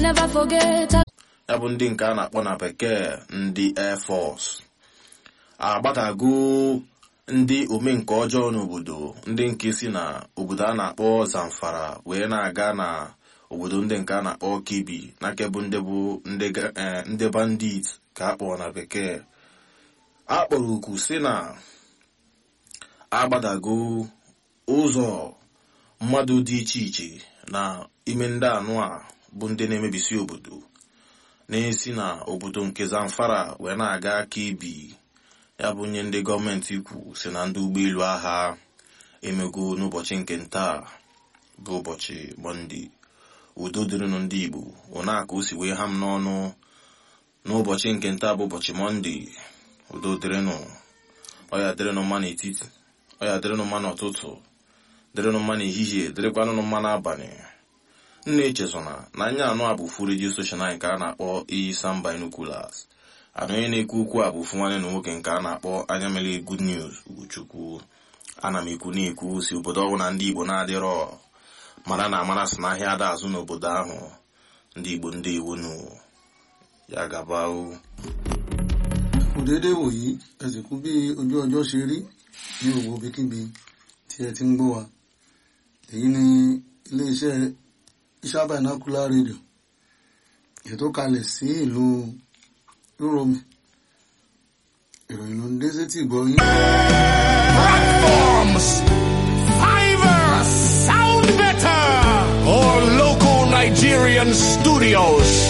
Never forget. ya bụ ndị nke a na-akpọ na bekee ndị air force agbatago ndị omenka ọjọọ n'obodo ndị nke si na obodo a na-akpọ zamfara wee na-aga na obodo ndị nke a na-akpọ kibi na kebụ ndị bụ ndị ga- eh, ndị bandit ka a kpọrọ na bekee a kpọrọ oku si na agbadago ụzọ mmadụ dị iche iche na ime ndị anụ a bụ ndị na-emebisi obodo na-esi na obodo nke zamfara wee na-aga aka ibi ya bụ nye ndị gọọmenti kwu si na ndị ụgbọelu agha emego n'ụbọchị nke ntaa bụ ụbọchị mọnde udo dịrịnụ ndị igbo ụna ka o si wee ha m n'ọnụ n'ụbọchị nke ntaa bụ ụbọchị mọnde udo dịrịnụ ọya dịrịnụ mma n'etiti ọya dịrịnụ mma n'ụtụtụ dịrịnụ mma n'ehihie dịrịkwanụnụ mma n'abalị nna echezona na anya anụ a bụ fu redio soshal nke a na-akpọ iyi sam binoculars anụ onye na-ekwu okwu a bụ ofu nwanne na nwoke nke a na-akpọ anya mere good news ugochukwu ana m ekwu na-ekwu si obodo ọbụla ndị igbo na-adịrọ mara na amara si n'ahịa ada azụ n'obodo ahụ ndị igbo ndị iwonu ya gaba o kò déédéé wòyí ẹ sì kú bí ojú ọjọ́ ṣe rí ní gbogbo ibikíbi tí ẹ ti ń gbọ́ wa èyí ni iléeṣẹ́ Iṣẹ́ Binocular Radio ètò kalẹ̀ sí ìlú Rúrọ̀mì ìròyìn ló ń dé sétí ìgbọ́ yín. platforms. Fiverr, sound better. Or local Nigerian studios.